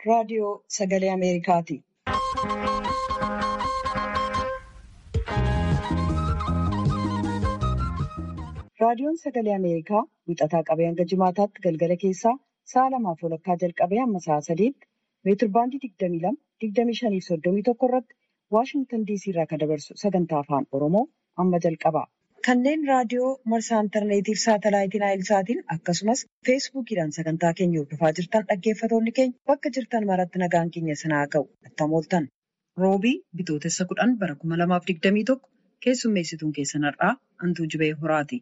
raadiyoo sagalee Ameerikaati. Raadiyoon sagalee Ameerikaa wixataa qabee hanga jimaataatti galgala keessaa sa'a lamaaf walakkaa jalqabee hamma sa'a sadiitti meetirbaandii 22, 25 fi 31 irratti Waashingtan DC irraa kan dabarsu sagantaa afaan Oromoo amma jalqaba. Kanneen raadiyoo marsaa intarneetiif saatalaayitiin Naayilsaatiin akkasumas feesbuukiidhaan sagantaa keenya hordofaa jirtan dhaggeeffatoonni keenya bakka jirtan maratti nagaan keenya sinaa ga'u attam ooltan. Roobii bitootessa kudhan bara 2021 keessummeessituun keessan har'aa Antuu Jibee Horaati.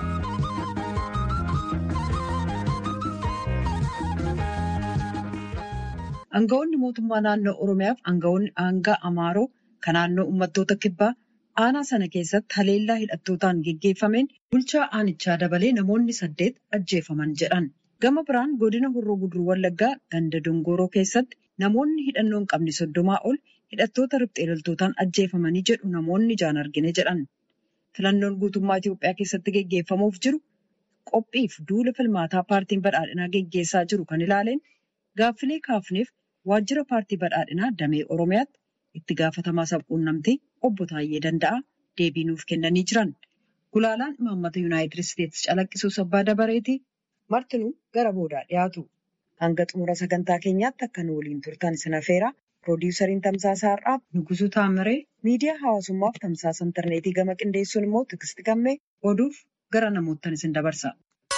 Aangawoonni mootummaa naannoo Oromiyaaf aangawoonni aangaa Amaaroo kan naannoo uummattoota kibbaa aanaa sana keessatti haleellaa hidhattootaan geggeeffameen bulchaa aanichaa dabalee namoonni saddeet ajjeefaman jedhan. Gama biraan godina Horroo Guduruu Wallaggaa ganda Dongoroo keessatti namoonni hidhannoo hin qabne soddomaa ol hidhattoota riphxee loltootaan ajjeefamanii jedhu namoonni ijaan argine jedhan. Filannoon guutummaa Itoophiyaa keessatti geggeeffamuuf jiru qophiif duula filmaataa paartiin badhaadhinaa geggeessaa jiru kan ilaaleen gaaffilee kaafneef waajjira paartii badhaadhinaa damee Oromiyaatti itti gaafatamaa sabquunnamtii obbo Taayyee Danda'a deebii nuuf kennanii jiran. Gulaalaan imaammata Yuunaayitid Isteetsi calaqqisuus abbaa dabareeti. Martinuu gara boodaa dhiyaatu. Hanga xumura sagantaa keenyaatti akka nu waliin turtan sin affeera. Piroodyusariin Tamsaasaa Har'aaf Nugusuu Taamiree miidiyaa hawaasummaaf tamsaasa intarneetii gama qindeessuun immoo Tigisti Gammee oduuf gara namoottan isin dabarsa.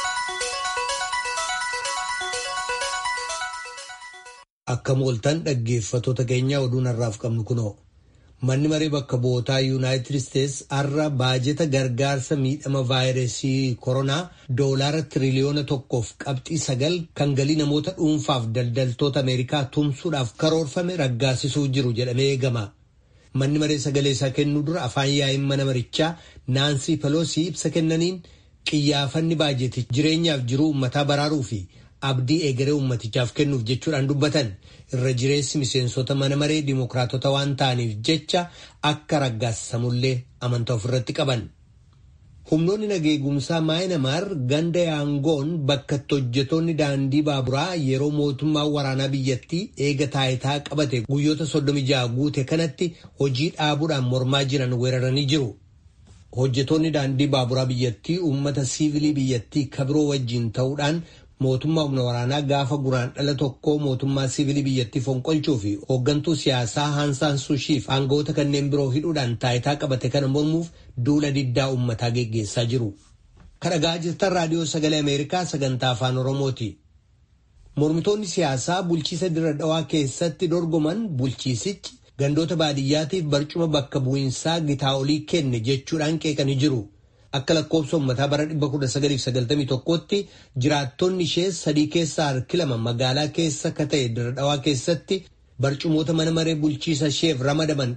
Akka mooltan dhaggeeffatoota keenya oduun har'aaf qabnu kunoo manni maree bakka bu'ootaa yuunaayitid isteetsi har'a baajeta gargaarsa miidhama vaayirasii koronaa doolaara tiriliyoona tokkoof qabxii sagal kan galii namoota dhuunfaaf daldaltoota ameerikaa tumsuudhaaf karoorfame raggaasisuu jiru jedhamee eegama. Manni maree sagalee isaa kennuu dura afaan yaa'iin mana marichaa naansii peloosii ibsa kennaniin qiyyaafanni baajeti jireenyaaf jiruu uummataa baraaruu fi abdii egeree ummatichaaf kennuuf jechuudhaan dubbatan irra jireessi miseensota mana maree dimookiraatota waan ta'aniif jecha akka raggaasisamullee amantaa ofirratti qaban. Humnoonni nageegumsaa maayinamaar ganda yaangoon bakka itti hojjetoonni daandii baaburaa yeroo mootummaa waraanaa biyyattii eega taayitaa qabate guyyoota 36 guute kanatti hojii dhaabuudhaan mormaa jiran weeraranii jiru. Hojjetoonni daandii baaburaa biyyattii uummata siivilii biyyattii kabiroo wajjin ta'uudhaan mootummaa humna waraanaa gaafa guraandhala tokkoo mootummaa siivilii biyyattii fonqolchuu fi hooggantuu siyaasaa haansaan suushiif aangawoota kanneen biroo hidhuudhaan taayitaa qabate kana mormuuf duula diddaa uummataa geggeessaa jiru. Kadhagaa jirtan raadiyoo sagalee Ameerikaa sagantaa afaan Oromooti. Mormitoonni siyaasaa bulchiisa dirra dhawaa keessatti dorgoman bulchiisichi gandoota baadiyyaatiif barcuma bakka bu'iinsaa gitaa olii kenne jechuudhaan qeeqanii jiru. Akka lakkoofsa uummataa bara 1991tti jiraattonni ishee sadii keessaa harki lama magaalaa keessa ka ta'e dirra dhawaa keessatti barcumoota mana maree bulchiisa isheef ramadaman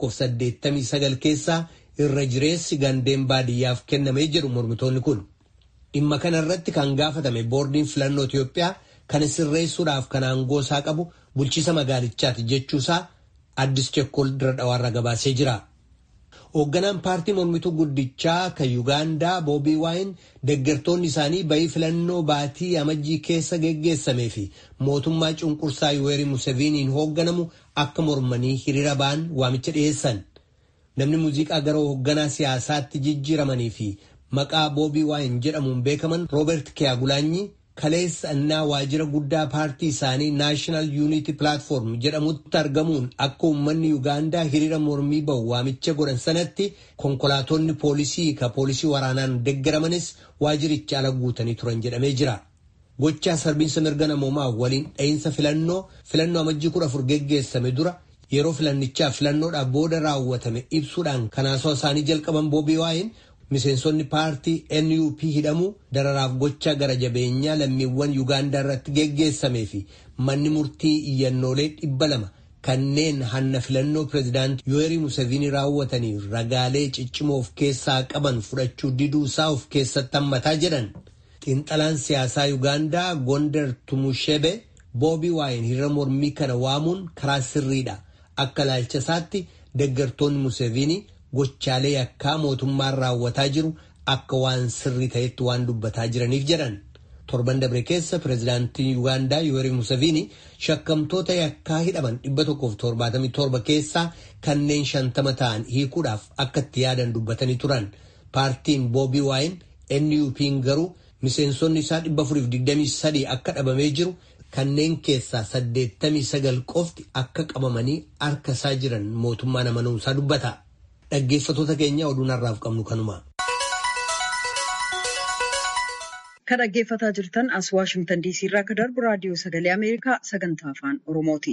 189 keessaa irra jireessi gandeen baadiyyaaf kennamee jedhu mormitoonni kun. Dhimma kana irratti kan gaafatame boordiin filannoo Itoophiyaa kan sirreessuudhaaf kan aangoo isaa qabu bulchiisa magaalichaati jechuusaa addis chekkol dirra dhawaarra gabaasee jira. Hoogganaan paartii mormituu guddichaa kan Yuugaandaa Boobii Waayin deeggartoonni isaanii bayii filannoo baatii amajjii keessa geggeessamee fi mootummaa cunqursaa Yuweerii Museveniin hoogganamu akka mormanii hiriira ba'an waamicha dhiyeessan. Namni muuziqaa gara hoogganaa siyaasaatti jijjiiramanii fi maqaa Boobii Waayin jedhamuun beekaman Roobert Kiyagulaanyi kaleessa innaa waajjira guddaa paartii isaanii Naashinaal Yuunitii Pilaatfoorm jedhamutti argamuun akka uummanni Yuugaandaa hiriira mormii bahu waamicha godhan sanatti konkolaatonni poolisii ka poolisii waraanaan deeggaramanis waajjiricha ala guutanii turan jedhamee jira. Gochaa sarbiinsa mirga namoomaa waliin dha'iinsa filannoo filannoo amajjii kudha afur geggeessame dura yeroo filannichaa filannoodhaaf booda raawwatame ibsuudhaan kanaasoo isaanii jalqaban boobii waayin miseensonni paartii NUP hidhamuu dararaaf gocha gara jabeenyaa lammiiwwan Yuugaandaa irratti geggeessamee fi manni murtii iyyannoolee dhibba lama kanneen hanna filannoo pireezidaantii Yuweerii Museveni raawwatanii ragaalee ciccimoo of keessaa qaban fudhachuu diduu isaa of keessatti hammataa jedhan. Xiinxalaan siyaasaa Yuugaandaa Gondar Tumushebe Boobii Waayin hiriira mormii kana waamuun karaa sirriidha. Akka ilaalcha isaatti deeggartoonni Museveni gochaalee yakkaa mootummaan raawwataa jiru akka waan sirrii ta'etti waan dubbataa jiraniif jedhan torban dabre keessa pireezidaantiin yuugaandaa yuwerii musaviini shakkamtoota yakkaa hidhaman 177 keessaa kanneen shantama ta'an hiikuudhaaf akka itti yaadan dubbatanii turan paartiin boobii waayin nupiin garuu miseensonni isaa 423 akka dhabamee jiru kanneen keessaa 89 qofti akka qabamanii harka isaa jiran mootummaan amanuusaa dubbata dhaggeeffatoota keenya oduun har'aaf qabnu kanuma. Kan dhaggeeffataa jirtan as Waashimtan Diisii irraa akka darbu raadiyoo sagalee Ameerikaa sagantaa afaan Oromooti.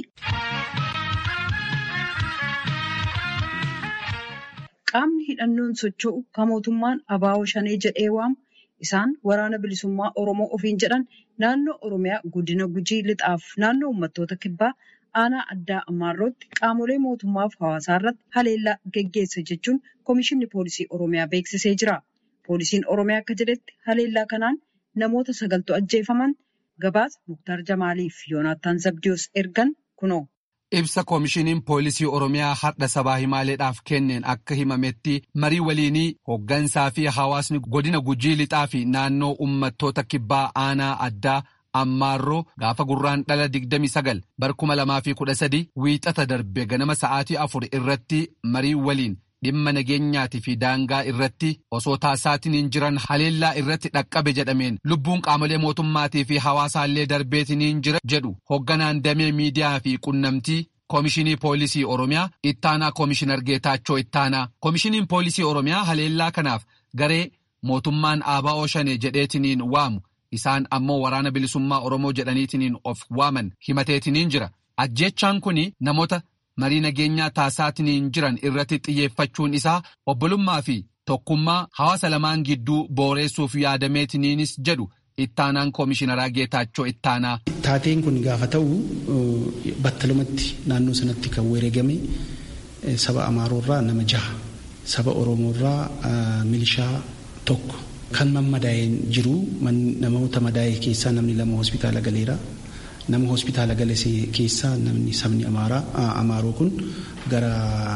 Qaamni hidhannoon socho'u kan mootummaan abaa'oo shanee jedhee waamu isaan waraana bilisummaa Oromoo ofiin jedhan naannoo Oromiyaa godina Gujii lixaaf naannoo uummattoota kibbaa aanaa addaa Ammaarrootti qaamolee mootummaaf hawaasaa irratti haleellaa geggeesse jechuun Komishinni Poolisii Oromiyaa beeksisee jira. Poolisiin Oromiyaa akka jedhetti haleellaa kanaan namoota sagaltu ajjeefaman gabaasa Muktaar Jamaaliif Yoonaattaan Zabdiyoos ergan kunoo. Ibsa koomishiniin poolisii Oromiyaa har'a sabaa himaaleedhaaf kenneen akka himametti marii waliinii hooggansaa fi hawaasni godina gujii lixaa fi naannoo uummattoota kibbaa aanaa addaa ammaarroo gaafa gurraan dhala 29 bar 2013 wiixata darbe ganama sa'aatii afur irratti marii waliin dhimma nageenyaatii fi daangaa irratti osoo taasisaatiin jiran haleellaa irratti dhaqqabe jedhameen lubbuun qaamolee mootummaatii fi hawaasaallee darbeetiin jira jedhu hoogganaan damee miidiyaa fi qunnamtii koomishinii poolisii oromiyaa ittaanaa koomishinar geetaachoo ittaanaa koomishiniin poolisii oromiyaa haleellaa kanaaf garee mootummaan aaba'oo shanee jedheetiniin waamu isaan ammoo waraana bilisummaa oromoo jedhaniitiniin of waaman himateetiniin jira ajjeechaan kun namoota. marii nageenyaa taasisaatiin jiran irratti xiyyeeffachuun isaa obbolummaa fi tokkummaa hawaasa lamaan gidduu booreessuuf yaadameetiniinis jedhu ittaanaan koomishinaraa geetaachoo ittaanaa. Taateen kun gaafa ta'u battalumatti naannoo sanatti kan wareegame saba Amaaroorraa nama jaha saba Oromoorraa milishaa tokko kan mammadaa'een jiru namoota madaa'e keessaa namni lama hospitaala galeera. nama hospitaala gale keessaa namni sabni amaaroo kun gara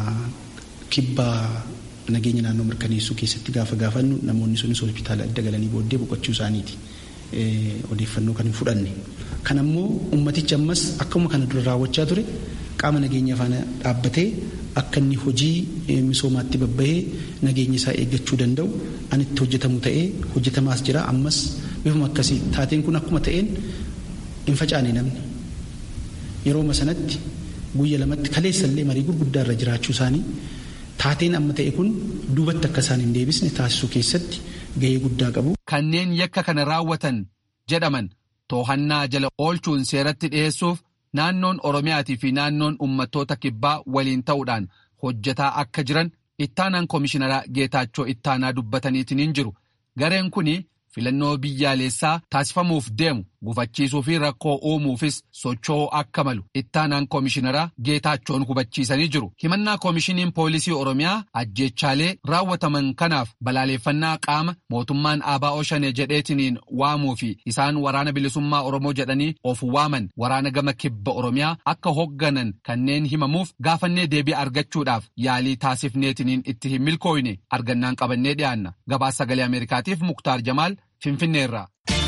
kibbaa nageenya naannoo mirkaneessuu keessatti gaafa gaafannu namoonni sunis hospitaala adda galanii booddee boqochuu isaaniiti odeeffannoo kan hin fudhanne. Kan ammoo ummatichi ammas akkuma kana dura raawwachaa ture qaama nageenya faana dhaabbatee akka inni hojii misoomaatti babbahee nageenya isaa eeggachuu danda'u an itti hojjetamu ta'ee hojjetamaas jira ammas bifuma akkasii taateen kun akkuma ta'een hin facaane namni yeroo sanatti guyya lamatti kaleessallee marii gurguddaa irra jiraachuu isaanii taateen amma ta'e kun duubatti akka isaan hin deebisne taasisuu keessatti gahee guddaa qabu. Kanneen yakka kana raawwatan jedhaman toohannaa jala oolchuun seeratti dhiyeessuuf naannoon Oromiyaatii fi naannoon uummattoota kibbaa waliin ta'uudhaan hojjetaa akka jiran ittaanaan koomishinaraa Geetaachoo ittaanaa dubbataniitiin jiru. Gareen kuni filannoo biyyaalessaa taasifamuuf deemu gufachiisuu fi rakkoo uumuufis socho'uu akka malu ittaanaan koomishinaraa geetaachoon hubachiisanii jiru. Himannaa koomishiniin poolisii Oromiyaa ajjeechaalee raawwataman kanaaf balaaleeffannaa qaama mootummaan ABO shanee jedheetiniin waamuu fi isaan waraana bilisummaa Oromoo jedhanii of waaman waraana gama kibba Oromiyaa akka hoogganan kanneen himamuuf gaafannee deebii argachuudhaaf yaalii taasifneetiniin itti hin milkooyne argannaan qabannee dhiyaanna. Gabaasa sagalee Ameerikaatiif Muktaar Jamaal Finfinneerraa.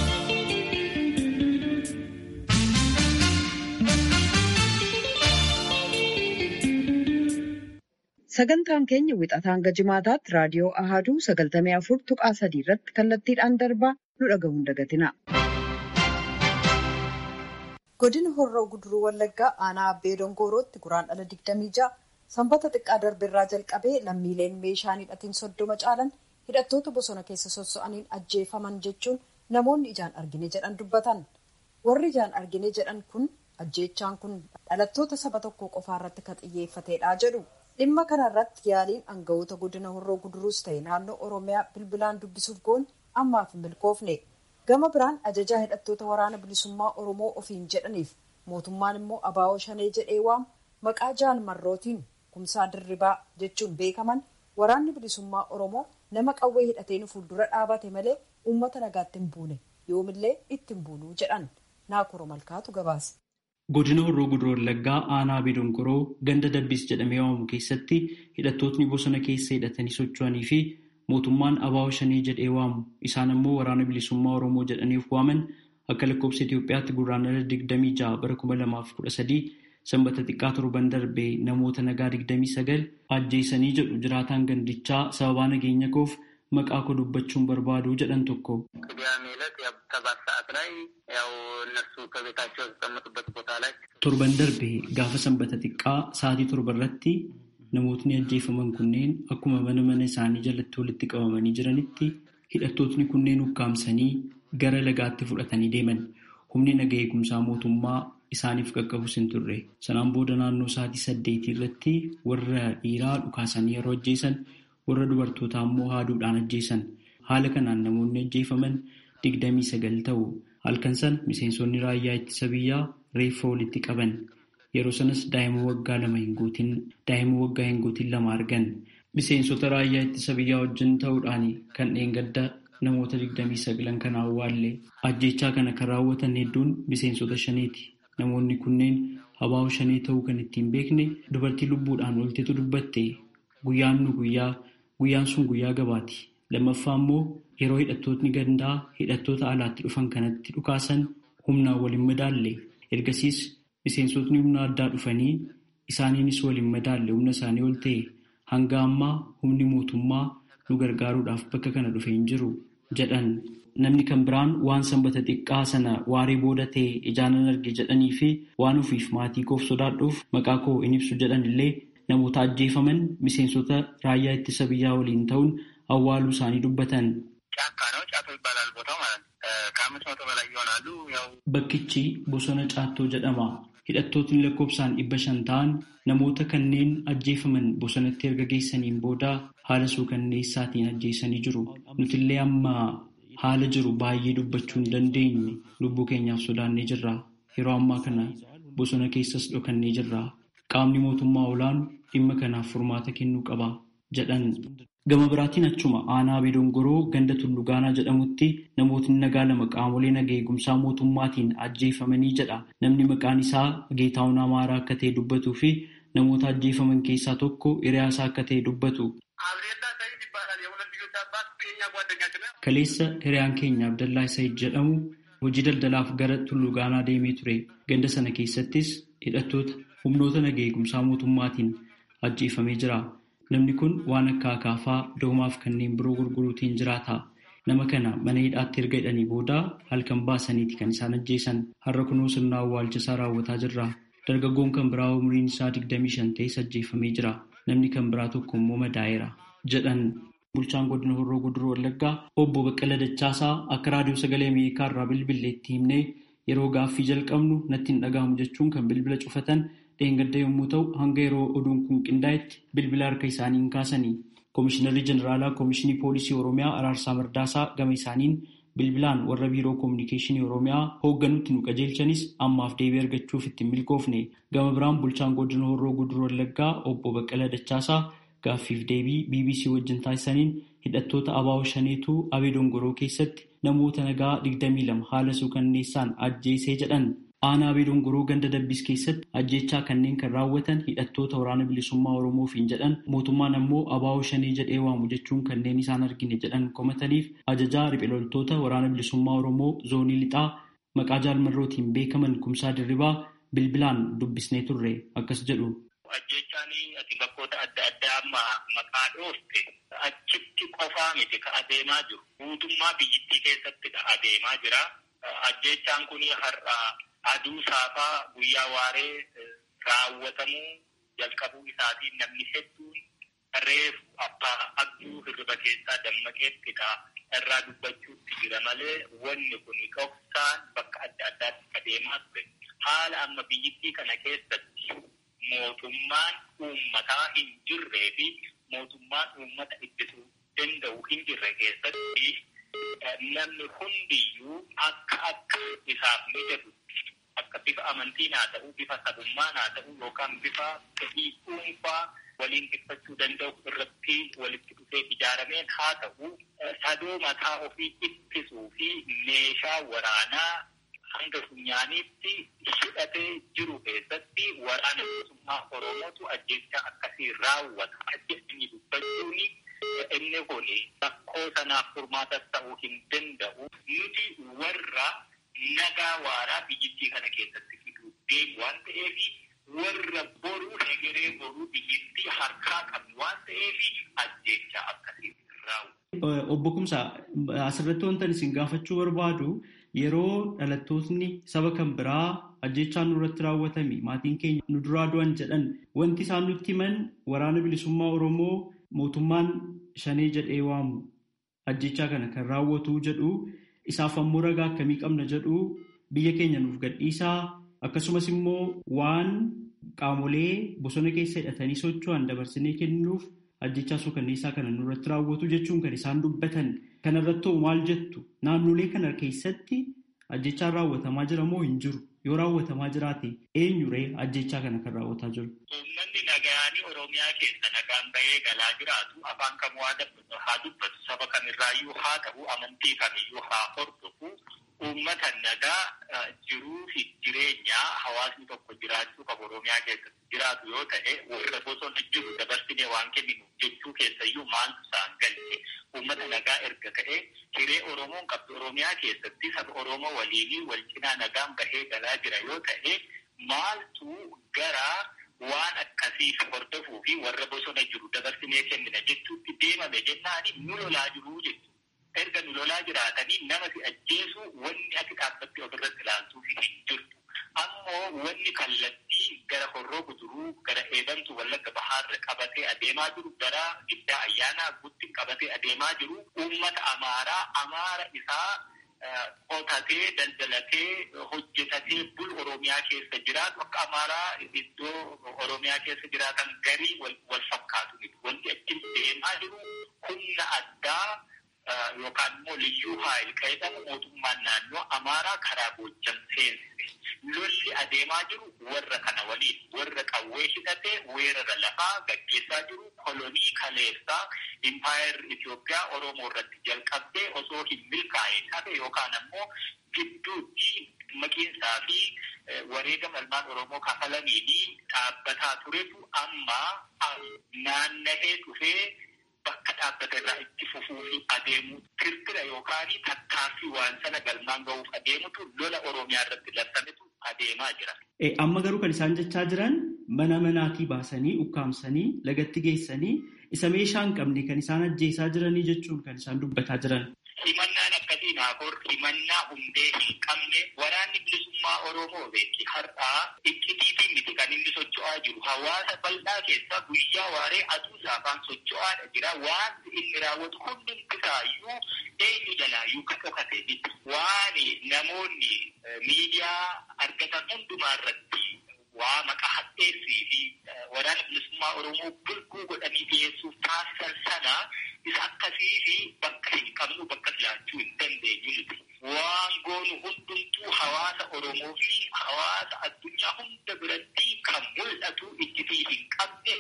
Sagantaan keenya wixataa hanga jimaataatti raadiyoo Ahaduu sagaltamii afur tuqaa sadii irratti kallattiidhaan darbaa nu dhaga'uun dagatina. Godina Horroo Guduruu Wallaggaa aanaa Abbee Dongoorootti guraandhala 26 sanbata xiqqaa darbeerraa jalqabee lammiileen meeshaan hidhatiin soddoma caalan hidhattoota bosona keessa sosso'aniin ajjeefaman jechuun namoonni ijaan argine jedhan dubbatan. Warri ijaan argine jedhan kun ajjeechaan kun dhalattoota saba tokko qofaa irratti kan xiyyeeffatedha jedhu. Dhimma kanarratti yaaliin aangawoota godina horroo guduruus ta'e naannoo Oromiyaa bilbilaan dubbisuuf goon ammaaf hin milkoofne. Gama biraan ajajaa hidhattoota waraana bilisummaa Oromoo ofiin jedhaniif mootummaan immoo abaa'oo shanee jedhee waamu maqaa jaal marrootiin kumsaa dirribaa jechuun beekaman waraanni bilisummaa Oromoo nama qawwee hidhateen fuuldura dhaabate malee uummata nagaatti hin buune yoomillee itti hin buunuu jedhan naakoro malkaatu gabaase. Godina Horroo Guduroo Wallaggaa aanaa Abbee Dongoroo ganda Dabbiis jedhamee waamamu keessatti hidhattootni bosona keessa hidhatanii socho'anii fi mootummaan abaa'oo shanii jedhee waamu isaan ammoo waraana bilisummaa oromoo jedhaniif waaman akka lakkoofsa Itoophiyaatti gurraandhala digdamii ja'a bara kuma lamaaf kudha sadii sanbata xiqqaa torban darbee namoota nagaa digdamii sagal ajjeesanii jedhu jiraataan gandichaa sababaa nageenya koof maqaa koo dubbachuun barbaadu jedhan tokko. torban darbee gaafa sanbata xiqqaa sa'aatii torba irratti namootni ajjeefaman kunneen akkuma mana mana isaanii jalatti walitti qabamanii jiranitti hidhattootni kunneen ukkaamsanii gara lagaatti fudhatanii deeman humni naga eegumsaa mootummaa isaaniif qaqqabus hin turre sanaan booda naannoo sa'aatii saddeetii irratti warra dhiiraa dhukaasanii yeroo ajjeesan warra dubartootaa immoo haaduudhaan ajjeesan haala kanaan namoonni ajjeefaman digdamii sagal ta'u halkan san miseensonni raayyaa ittisa biyyaa reeffa walitti qaban yeroo sanas daa'ima waggaa lama hin guutin daa'ima waggaa hin guutin lama argan miseensota raayyaa ittisa biyyaa wajjin ta'uudhaan kan dheengadda namoota digdamii sagalan kan awwaalle ajjechaa kana kan raawwatan hedduun miseensota shaniiti namoonni kunneen abaa'oo shanii ta'uu kan ittiin beekne dubartii lubbuudhaan oltetu dubbatte guyyaan nu guyyaa guyyaan sun guyyaa gabaati lammaffaa immoo yeroo hidhattootni gandaa hidhattoota alaatti dhufan kanatti dhukaasan humnaan waliin madaalle ergasiis miseensotni humna addaa dhufanii isaaniinis waliin madaalle humna isaanii ol ta'e hanga ammaa humni mootummaa nu gargaaruudhaaf bakka kana dhufe hin jiru jedhan namni kan biraan waan sanbata xiqqaa sana waaree booda ta'e ijaanan arge jedhanii fi waan ofiif maatii koof sodaadhuuf maqaa koo hin ibsu jedhan illee namoota ajjeefaman miseensota raayyaa ittisa biyyaa waliin ta'uun awwaaluu isaanii dubbatan. Bakkichi bosona caattoo jedhama. Hidhattootni lakkoofsaan dhibba shan ta'an namoota kanneen ajjeefaman bosonatti erga geessaniin booda haala suukanneessaatiin ajjeesanii jiru. Nutillee amma haala jiru baay'ee dubbachuu hin dandeenye lubbuu keenyaaf sodaannee jirra. Yeroo ammaa kana bosona keessas dhokannee jirra. Qaamni mootummaa olaanu dhimma kanaaf furmaata kennuu qaba jedhan. Gama biraatiin achuma aanaa Beedongoroo ganda Tullugaanaa jedhamutti namootni nagaa lama qaamolee naga eegumsaa mootummaatiin ajjeefamanii jedha. Namni maqaan isaa Geetaawun Amaaraa akka ta'e dubbatuu fi namoota ajjeefaman keessaa tokko hiriyaasaa akka ta'e dubbatu. Kaleessa hiriyaan keenya Abdallaa Said jedhamu hojii daldalaaf gara Tullugaanaa deemee ture. Ganda sana keessattis hidhattoota humnoota naga eegumsaa mootummaatiin ajjeefamee jira. Namni kun waan akka akaafaa doomaaf kanneen biroo gurguruutiin jiraata. Nama kana mana hidhaatti erga hidhanii booda halkan baasaniiti kan isaan ajjeesan. Har'a kunuu sirna awwaalchisaa raawwataa jirra. Dargaggoon kan biraa umriin isaa 25 ta'es ajjeefamee jira. Namni kan biraa tokko immoo madaa'eera. Jedhan bulchaan godina Horroo Guduroo Wallaggaa obbo Baqqala Dachaasaa akka raadiyoo sagalee Ameerikaa irraa bilbileetti himnee yeroo gaaffii jalqabnu natti hin dhaga'amu jechuun kan bilbila cufatan dheengadda yommuu ta'u hanga yeroo oduun kun qindaa'etti bilbila harka isaanii hin kaasanii koomishinarri jeneraalaa koomishinii poolisii oromiyaa araarsaa mardaasaa gama isaaniin bilbilaan warra biiroo koominikeeshinii oromiyaa hoogganutti nu qajeelchanis ammaaf deebii argachuuf ittiin milkoofne gama biraan bulchaan godina horroo guduroo wallaggaa obbo baqqala dachaasaa gaaffiif deebii bbc wajjin taasisaniin hidhattoota abaa'oo shaneetu abee dongoroo keessatti namoota nagaa 22 haala suukanneessaan ajjeesee jedhan aanaa abee dongoroo ganda dabbis keessatti ajjechaa kanneen kan raawwatan hidhattoota waraana bilisummaa oromoofiin jedhan mootummaan ammoo abaa'oo shanii jedhee waamu jechuun kanneen isaan argine jedhan komataniif ajajaa riphee loltoota waraana bilisummaa oromoo zoonii lixaa maqaa jaalmarrootiin beekaman kumsaa dirribaa bilbilaan dubbisnee turre akkas jedhu. Ajjechaan ati bakkoota adda addaa amma maqaa dhoofte achitti qofaa miti ka adeemaa jiru. Guutummaa biyyittii keessatti adeemaa jira. Ajjechaan kun har'a aduu saafaa guyyaa waaree raawwatamuu jalqabuu isaatiin namni hedduun reefu abbaa abduu hirriba keessaa dammaqeettidha irraa dubbachuutti jira malee wanni kun dhoksaan bakka adda addaatti adeemaa ture. Haala amma biyyittii kana keessatti mootummaan uummataa hin jirree fi mootummaan uummata ittisuu danda'u hin jirre keessatti namni hundiyyuu akka akka isaaf mijatu akka bifa amantiin haa ta'u bifa sabummaan haa ta'u yookaan bifa fedhii dhuunfaa waliin dhiphachuu danda'u irratti walitti dhufee ijaarameen haa ta'u sadoo mataa ofii ittisuu fi meeshaa waraanaa hanga funyaaniitti hidhatee jiru keessatti waraana bilisummaa Oromootu ajjecha akkasii raawwata. Ajjechni dubbachuun inni kun rakkoo sanaaf furmaatas ta'uu hin danda'u. Nuti warra nagaa waaraa biyyattii kana keessatti fiduu deemu waan ta'eef warra boruu hegeree boruu biyyattii harkaa qabnu waan ta'eef ajjechaa akkasii raawwatu. Obbo Kumsaa asirratti wantan isin gaafachuu barbaadu yeroo dhalattootni saba kan biraa ajjechaan nurratti raawwatame maatiin keenya nu duraa du'an jedhan wanti isaan nutti himan waraana bilisummaa Oromoo mootummaan shanee jedhee waamu ajjechaa kana kan raawwatu jedhu isaaf ammoo ragaa akkamii qabna jedhu biyya keenya nuuf gadhiisaa akkasumas immoo waan qaamolee bosona keessa hidhatanii socho'an dabarsinee kennuuf ajjechaa suukanneessaa kana nurratti raawwatu jechuun kan isaan dubbatan kanarratti maal jettu naannolee kana keessatti ajjechaan raawwatamaa jira moo hin jiru yoo raawwatamaa jiraate eenyuree ajjechaa kana kan raawwataa jiru. Uummanni nagaanii Oromiyaa keessa nagaan bahee galaa jiraatu afaan kamuu haa dubbatu saba kamirraayyuu haa ta'u amantii kamiyyuu haa hordofu uummata nagaa jiruu fi jireenya hawaasni tokko jiraachuu qabu Oromiyaa keessatti jiraatu yoo ta'e warra bosona jiru dabarsinee waan kenninu jechuu keessayyuu maaltu isaan galte uummata nagaa erga ta'e hiree Oromoon qabdu Oromiyaa keessatti saba Oromoo waliinii wal cinaa nagaan bahee galaa jira yoo ta'e maaltu gara waan akkasiif hordofuu fi warra bosona jiru dabarsinee kennina jechuutti deemame jennaani nu lolaa jiruu jechuudha. erga nu lolaa jiraatanii nama si ajjeesu wanni ati dhaabbatti ofirratti ilaaltuu fi hin jirtu. Ammoo wanni kallattii gara horroo guduruu gara eebantu wallagga bahaarra qabatee adeemaa jiru gara giddaa ayyaanaa gutti qabatee adeemaa jiru uummata amaaraa amaara isaa qotatee daldalatee hojjetatee bul oromiyaa keessa jiraatu akka amaaraa iddoo oromiyaa keessa jiraatan garii wal fakkaatu wanti achi deemaa jiru humna addaa yookaan immoo liyyuu haayil qayyadamu mootummaan naannoo amaaraa karaa Goojjam seensise. Lolli adeemaa jiru warra kana waliin warra qawwee hidhatee weerara lafaa gaggeessaa jiru kolonii kaleessaa impaayar Itoophiyaa Oromoo irratti jalqabdee osoo hin milkaa'in hafe yookaan ammoo gidduutti maqiinsaa fi wareegama ilmaan Oromoo kafalaniini dhaabbataa turetu amma naanna'ee dhufee bakka dhaabbata irraa itti fufuu fi adeemuu kirkira yookaan tattaaffii waan sana galmaan gahuuf adeemutu lola Oromiyaa irratti labsametu adeemaa jira. Amma garuu kan isaan jechaa jiran mana manaatii baasanii ukkaamsanii lagatti geessanii isa meeshaa hin qabne kan isaan ajjeesaa jiranii jechuun kan isaan dubbataa jiran. Himannaan akkasii naafur himannaa hundee hin qabne waraanni bilisummaa Oromoo beeki har'aa iccitiitiin miti kan inni socho'aa jiru hawaasa bal'aa keessa guyyaa waaree aduu saafaan socho'aadha jira waan inni raawwatu hundumti isaayyuu eenyu jalaayyuu kan dhokate miti waan namoonni miidiyaa argatan hundumaa irratti waa maqaa hadheessii fi waraana bilisummaa Oromoo bulguu godhanii dhiyeessuuf taasisan sana isa akkasii fi bakka hin qabnu bakka jiraachuu hin dandeenyu nuti. Waan goonu hundumtuu hawaasa Oromoo fi hawaasa addunyaa hunda biratti kan mul'atu iccitii hin qabne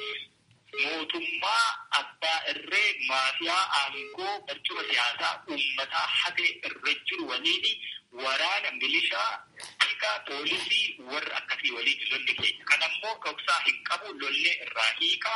mootummaa abbaa irree maafiyaa aangoo barcuma siyaasaa uummataa hatee irra jiru waliin waraana milishaa tika poolisii warra akkasii waliin lolli keenya. Kan ammoo dhoksaa hin qabu lollee irraa hiikaa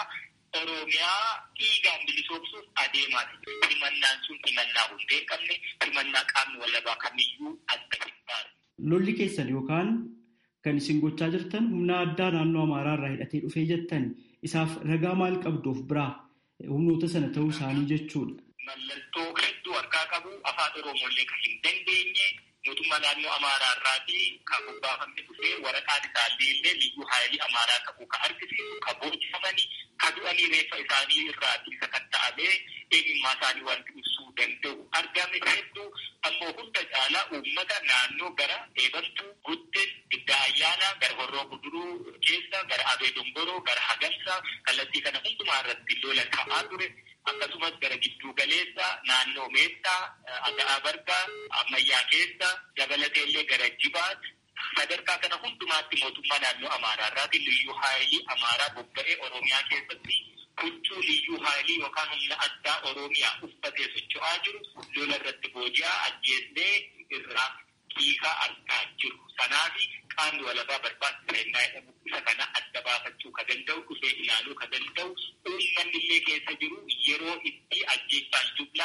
Oromiyaa dhiigaan bilisoomsuuf adeemaa jira. Himannaan sun himannaa hundee hin qabne himannaa qaamni walabaa kamiyyuu adda hin baane. Lolli keessan yookaan kan isin gochaa jirtan humna addaa naannoo Amaaraa irraa hidhatee dhufee jettan isaaf ragaa maal qabduuf biraa humnoota sana ta'uu isaanii jechuudha. Mallattoo hedduu harkaa qabu afaan Oromooillee kan hin dandeenye mootummaa naannoo Amaaraa irraatii kan bobbaafamne dhufee waraqaan isaallee illee liyyuu haayilii Amaaraa ta'uu kan argisiisu kan boojjifamanii kan du'anii reeffa isaanii irraatii sakatta'amee eenyummaa isaanii wanti ibsuu danda'u argame hedduu ammoo hunda caalaa uummata naannoo gara eebantuu guddin giddaa ayyaanaa gara horroo guduruu keessa gara abee dongoroo gara hagamsaa kallattii kana hundumaa irratti lola ta'aa ture. akkasumas gara gidduu galeessa naannoo meettaa aga'aa bargaa ammayyaa keessa dabalatee illee gara jibaat sadarkaa kana hundumaatti mootummaa naannoo amaaraa irraati liyyuu haayilii amaaraa bobba'ee oromiyaa keessatti huccuu liyyuu haayilii yookaan humna addaa oromiyaa uffatee socho'aa jiru lola irratti booji'aa ajjeesnee irraa hiikaa argaa jiru sanaafi qaamni walabaa barbaachisa innaa jedhamu isa kana adda baafachuu ka danda'u dhufee ilaaluu ka danda'u uummanni illee keessa jiru yeroo itti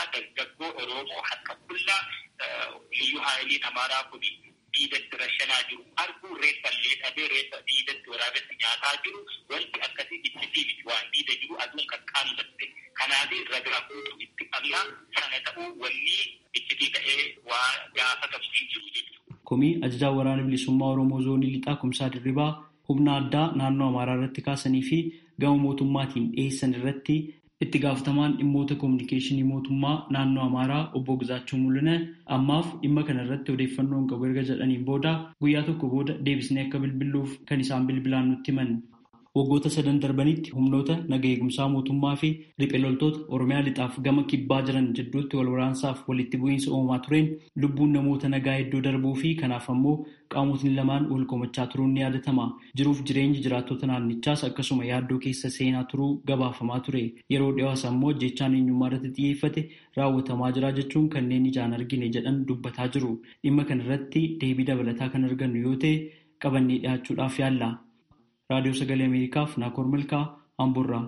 qullaa dargaggoo Oromoo harka qullaa liyyuu haayiliin Amaaraa kun diidatti rashanaa jiru arguu reeffallee dhabee reeffa diidatti waraabatti nyaataa jiru wanti akkasii iccitii miti waan diida jiru aduun kan qaammatte kanaaf ragaa guutuu itti qabna sana ta'uu wanni iccitii ta'ee waa gaafatamu hin jiru jechuudha. Komii ajajaa waraana bilisummaa Oromoo zoonii lixaa kumsaa dirribaa humna addaa naannoo Amaaraa irratti kaasanii fi gama mootummaatiin dhiyeessan irratti itti gaafatamaan dhimmoota koominikeeshinii mootummaa naannoo Amaaraa obbo Gizaachuu Mul'ina ammaaf dhimma kana irratti odeeffannoon qabu erga jedhaniin booda guyyaa tokko booda deebisnee akka bilbiluuf kan isaan bilbilaan nutti himan. Waggoota sadan darbanitti humnoota naga eegumsaa mootummaa fi riphee loltoota Oromiyaa lixaaf gama kibbaa jiran jidduutti wal waraansaaf walitti bu'iinsa uumamaa tureen lubbuun namoota nagaa hedduu darbuu fi kanaaf ammoo qaamotni lamaan wal komachaa turuun ni yaadatama. Jiruuf jireenyi jiraattota naannichaas akkasuma yaaddoo keessa seenaa turuu gabaafamaa ture. Yeroo dhiyoos ammoo jechaan eenyummaa irratti xiyyeeffate raawwatamaa jira jechuun kanneen ijaan argine jedhan dubbataa jiru. Dhimma kana irratti deebii dabalataa kan argannu yoo ta'e qabannee dhiyaachuudhaaf yaalla. raadiyoo sagalee ameerikaaf naakoor milkaa amburraa.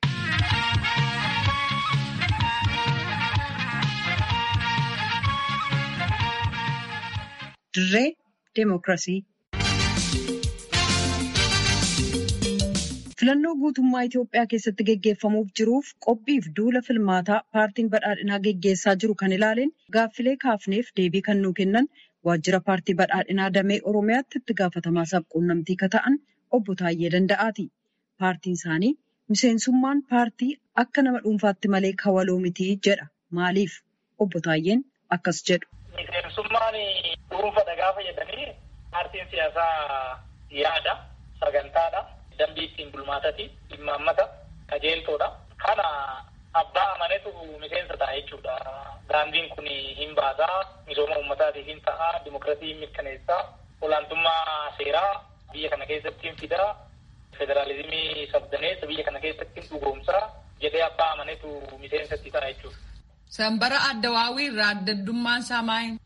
dirree deemokiraasii. filannoo guutummaa Itoophiyaa keessatti geggeeffamuuf jiruuf qophiif duula filmaataa paartiin badhaadhinaa geggeessaa jiru kan ilaaleen gaaffilee kaafneef deebii kan nuu kennan waajjira paartii badhaadhinaa damee oromiyaatti itti gaafatamaa sabquunnamtii ka ta'an obbo Taayyee Danda'aati. Paartiin isaanii miseensummaan paartii akka nama dhuunfaatti malee kawaloo miti jedha. Maaliif? Obbo Taayyeen akkas jedhu. Miseensummaan dhuunfadha gaafa jedhanii paartiin siyaasaa yaada, sagantaadha, dambii ittiin bulmaatati, dhimma qajeeltoodha. Kana abbaa amanetu miseensa ta'a jechuudha. Daandiin kun hin baasaa, misooma uummataatiif hin ta'a, dimokiraasii hin mirkaneessaa, olaantummaa seeraa biyya kana keessatti hin fidaa, federaalizimii sabdaneessa biyya kana keessatti hin dhugoomsaa jedhee abbaa amanetu miseensatti ta'a jechuudha. Sanbara Addawaawii irraa addaddummaan isaa maali?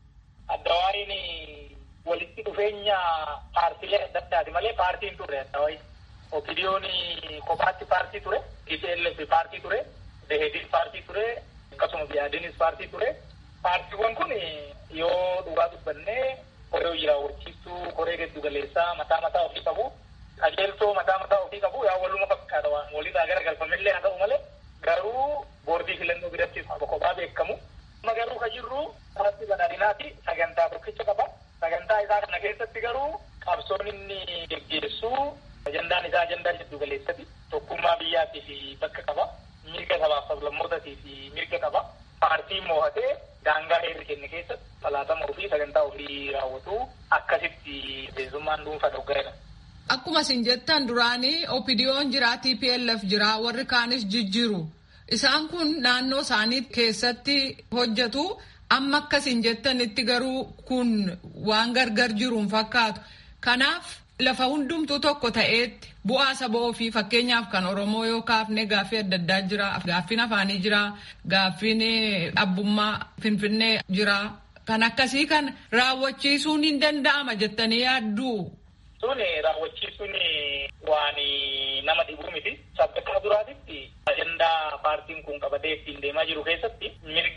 Addawaawiin walitti dhufeenya paartiilee adda addaati malee paartiin ture Addawaawii. Opidiyoon kophaatti paartii ture, TPLF paartii ture, Dehedin paartii ture, akkasuma Biyaadinis paartii ture. Paartiiwwan kun yoo dhugaa dubbannee koree hojii raawwachiistuu, koree giddu galeessaa mataa mataa ofii qabu. Qajeeltoo mataa mataa ofii qabu yaa waluma fakkaata waan walirraa gara galfamillee haa ta'u malee garuu boordii filannoo biratti kophaa beekamu. Amma garuu ka jirru paartii badhaadhinaati sagantaa tokkicha qaba. Sagantaa isaa kana keessatti garuu qabsoon inni geggeessu ajandaan isaa ajandaa jiddu galeessati. Tokkummaa biyyaatiif bakka qaba. Mirga sabaaf sablammootaatiif mirga qaba. Paartiin moo'atee daangaa heerri kenne keessatti falaatama ofii sagantaa ofii raawwatu akkasitti miseensummaan dhuunfaa dhoggaa'edha. Akkuma isin jettan duraanii opidiyoon jira TPLF jira warri kaanis jijjiiru. Isaan kun naannoo isaanii keessatti hojjetu amma akkasin jettanitti garuu kun waan gargar jiruun fakkaatu. Kanaaf lafa hundumtuu tokko ta'eetti bu'aa saba ofii fakkeenyaaf kan Oromoo yoo kaafne gaaffii adda addaa jira. Gaaffiin afaanii jira. Gaaffiin abbummaa Finfinnee jira. Kan akkasii kan raawwachiisuun hin danda'ama jettanii yaadduu. Sun raawwachiisuun waan nama dhibuu miti. Sadarkaa duraatitti ajandaa paartiin kun qabatee ittiin deemaa jiru keessatti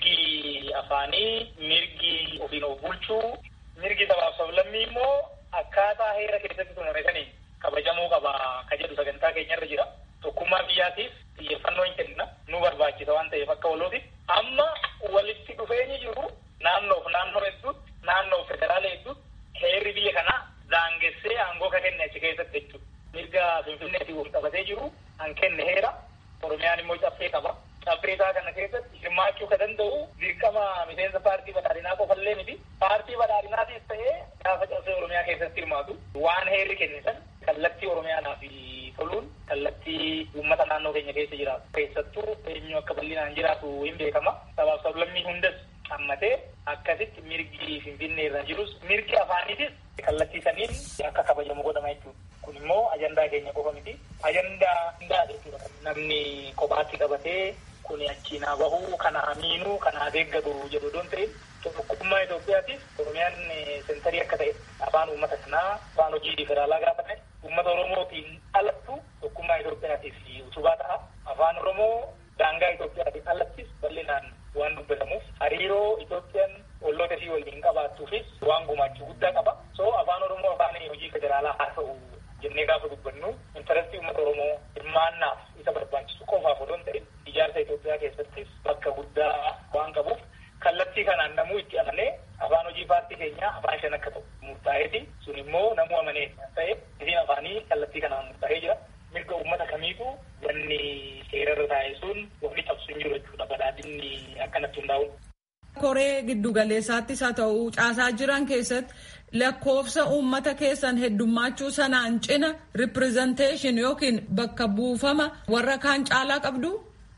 mirgi afaanii, mirgi ofiin of bulchuu, mirgi sabaaf sablammii immoo akkaataa heera keessatti tumame saniin kabajamuu qaba ka jedhu sagantaa keenyarra jira. Tokkummaa biyyaatiif xiyyeeffannoo hin kenna. Nu barbaachisa waan ta'eef akka walootiif. Amma walitti dhufeenyi jiru naannoof naannoo hedduutti, naannoof federaala hedduutti heerri biyya kanaa daangessee aangoo ka kenne achi keessatti jechuudha. Mirga Finfinneetiin wal qabatee jiru an kenne heera. Oromiyaan immoo caffee qaba. Caffee isaa kana keessatti hirmaachuu ka danda'u dirqama miseensa paartii badhaadhinaa qofallee miti. Paartii badhaadhinaatis ta'ee gaafa caffee Oromiyaa keessatti hirmaatu waan heerri kenne san kallattii Oromiyaadhaaf toluun kallattii uummata naannoo keenya keessa jiraatu. Keessattuu eenyu akka bal'inaan jiraatu hin beekama. Sabaaf sablammii hundas hammatee akkasitti mirgi Finfinnee irra jirus mirgi afaaniitis kallattii saniin akka kabajamu godhama jechuudha. Kun immoo ajandaa keenya qofa miti. Ajandaa hundaa jechuudha. Namni kophaatti qabatee kun achiin haa bahu, kana amiinuu, kana haa deeggatu jedhu doon ta'in tokkummaa Itoophiyaatiif Oromiyaan sentarii akka ta'e afaan uummata kanaa afaan hojii federaalaa gaafa ta'e uummata Oromootiin alattu tokkummaa Itoophiyaatiif utubaa ta'a. Afaan Oromoo daangaa Itoophiyaatiin alattis bal'inaan waan dubbatamuuf hariiroo Itoophiyaan olloota ishii waliin qabaattuufis waan gumaachuu guddaa qaba. So afaan Oromoo afaan hojii federaalaa haa ta'u jennee gaafa dubbannu intarastii uummata Oromoo hirmaannaaf isa barbaachisu qofaaf odoo hin ta'in ijaarsa Itoophiyaa keessattis bakka guddaa waan qabuuf kallattii kanaan namuu itti amanee afaan hojii paartii keenyaa afaan shan akka ta'u murtaa'eeti. Sun immoo namuu amanee ta'e isiin afaanii kallattii kanaan murtaa'ee jira. Mirga uummata kamiitu wanni seerarra taa'e sun wanni cabsu hin jiru jechuudha. Badhaadhinni akkanatti hundaa'u. Koree giddugaleessaattis haa ta'u caasaa jiran keessatti lakkoofsa uummata keessan heddummaachuu sanaan cina ripirezenteeshin yookiin bakka buufama warra kaan caalaa qabdu.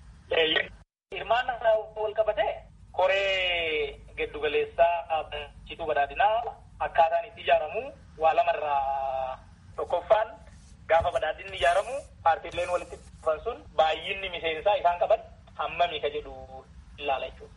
Hirmaannaa wal qabatee koree giddugaleessaa cituu badhaadhinaa akkaataan itti ijaaramu waa lamarraa tokkoffaan gaafa badhaadhinni ijaaramu paartiileen walitti dhufan sun baay'inni miseensaa isaan qaban hammami ka jedhu ilaala jechuudha.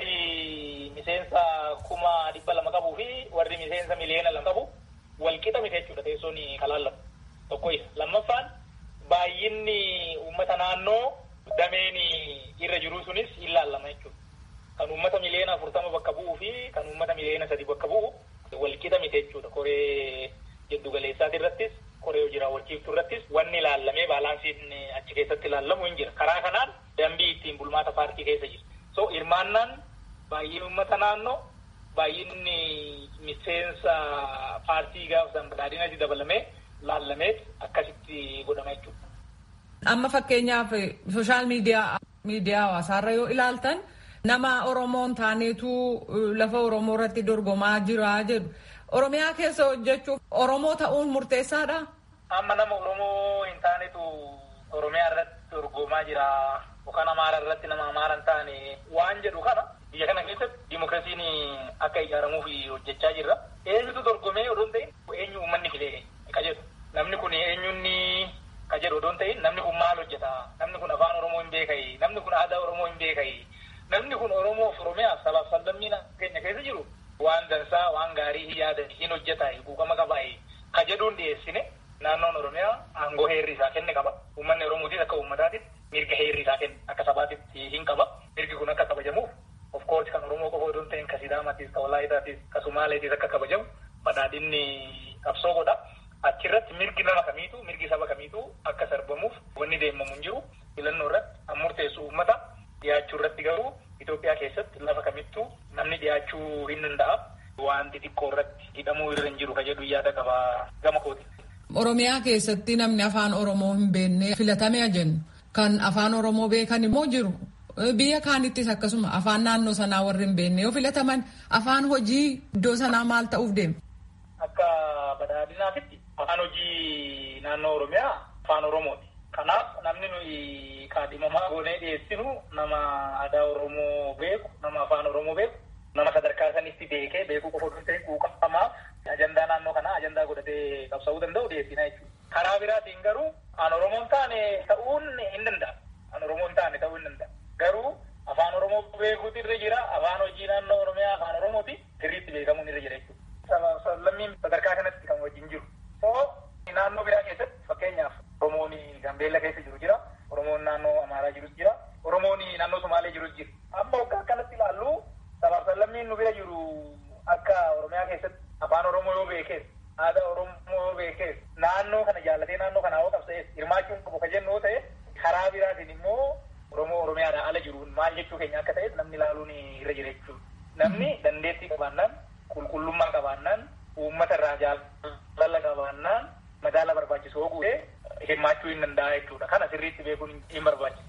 Warri miseensa kuma dhibba lama qabuu fi warri miseensa miliyoona lama qabu walqixa miti jechuudha teessoon kalaallamu. Tokko isa. Lammaffaan baay'inni uummata naannoo dameen irra jiru sunis ilaallama jechuudha. Kan uummata miliyoona afurtama bakka bu'uu fi kan uummata miliyoona sadi bakka bu'u walqixa miti jechuudha. Koree jiddu galeessaati irrattis koree hojii raawwachiiftuu irrattis wanni ilaallamee baalaansiin achi keessatti ilaallamu hin jira. Karaa kanaan dambii ittiin bulmaata paartii keessa jira. So hirmaannaan baay'ina uummata naannoo baay'inni miseensa paartii gaafatan badhaadhinatti dabalamee laallameet akkasitti godhama jechuudha. Amma fakkeenyaaf sooshaal miidiyaa miidiyaa hawaasaarra yoo ilaaltan nama Oromoon taaneetu lafa Oromoo irratti dorgomaa jira jedhu. Oromiyaa keessa hojjechuuf Oromoo ta'uun murteessaadha. Amma nama Oromoo hin taanetu Oromiyaa irratti dorgomaa jira. Yookaan Amaara irratti nama Amaara hin taane waan jedhu kana biyya kana keessatti dimokiraasiin akka ijaaramuuf hojjechaa jirra. Eenyutu dorgomee odoo hin ta'in eenyu uummanni filee ka jedhu. Namni kun eenyunni ka jedhu odoo hin ta'in namni kun maal hojjeta? Namni kun afaan Oromoo hin beekayi? Namni kun aadaa Oromoo hin beekayi? Namni kun Oromoof Oromiyaaf sabaaf sablammiin keenya keessa jiru waan dansaa waan gaarii hin yaadan hin hojjeta buufama qabaa ka jedhuun dhiyeessine naannoon Oromiyaa aangoo heerri isaa kenne qaba. Uummanni Oromootis akka uummataatitti mirga heerri isaa kenne akka sabaatitti hin qaba. Mirgi kun akka kabajamuuf of course kan Oromoo qofa odoo hin ta'in ka Sidaamaatis ka Walaayitaatis ka Sumaaleetis akka kabajamu badhaadhinni qabsoo godha. Achirratti mirgi nama kamiitu mirgi saba kamiitu akka sarbamuuf wanni deemamu hin jiru. Filannoo irratti kan murteessu uummata dhiyaachuu irratti garuu Itoophiyaa keessatti lafa kamittuu namni dhiyaachuu hin danda'a. Wanti xiqqoo irratti hidhamuu irra hin jiru ka jedhu yaada qaba gama kooti. Oromiyaa keessatti namni afaan Oromoo hin beekne filatamee jennu kan afaan Oromoo beekan immoo jiru. Biyya kaanittis akkasuma afaan naannoo sanaa warri hin beekne yoo filataman afaan hojii iddoo sanaa maal ta'uuf deema? Akka badhaadhinaatitti afaan hojii naannoo Oromiyaa afaan Oromooti. Kanaaf namni nuyi kaadhimamaa goonee dhiyeessinu nama aadaa Oromoo beeku, nama afaan Oromoo beeku, nama sadarkaa sanitti beekee beekuu qofa osoo hin ta'in quuqamaa ajandaa naannoo kanaa ajandaa godhatee qabsa'uu danda'u dhiyeessina jechuudha. Karaa biraatiin garuu an Oromoon taane ta'uun hin danda'a. An Oromoon taane ta'uu hin danda'a. Garuu afaan Oromoo beekuutu irra jira. Afaan hojii naannoo Oromiyaa afaan Oromooti sirriitti beekamuun irra jira jechuudha. Lammiin sadarkaa kanatti kan wajjin jiru. Naannoo biraa keessatti fakkeenyaaf Oromoon Gambeella keessa jiru jira. Oromoon naannoo Amaaraa jirus jira. Oromoon naannoo Somaalee jirus jira. Amma akka akkanatti ilaallu sabaaf lammiin nu bira jiru akka Oromiyaa keessatti afaan Oromoo yoo beekees aadaa Oromoo yoo beekees naannoo kana jaallatee naannoo kana hoo qabsa'ees hirmaachuun qabu ka jennu yoo ta'e karaa biraatiin immoo Oromoo Oromiyaadhaan ala jiruun maal jechuu keenya akka ta'es namni ilaaluun irra jira jechuudha. Namni dandeettii qabaannaan qulqullummaa qabaannaan uummata irraa jaalala qabaannaan madaala barbaachisu hoo guutee hirmaachuu hin danda'a jechuudha. Kana sirriitti beekuun hin barbaachisu.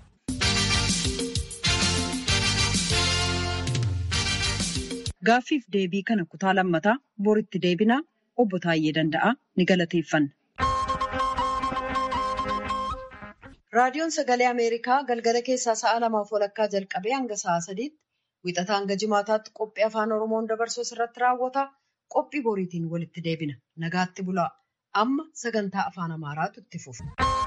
Gaaffiif deebii kana kutaa lammataa boritti deebinaa obbo Taayyee Danda'aa ni galateeffanna. Raadiyoon Sagalee Ameerikaa galgala keessaa sa'a lamaaf walakkaa jalqabee hanga sa'a sadiitti wixataa hanga jimaataatti qophii afaan Oromoon dabarsuu irratti raawwata. Qophii boriitiin walitti deebina. Nagaatti bulaa. Amma sagantaa afaan Amaaraatu itti fufa.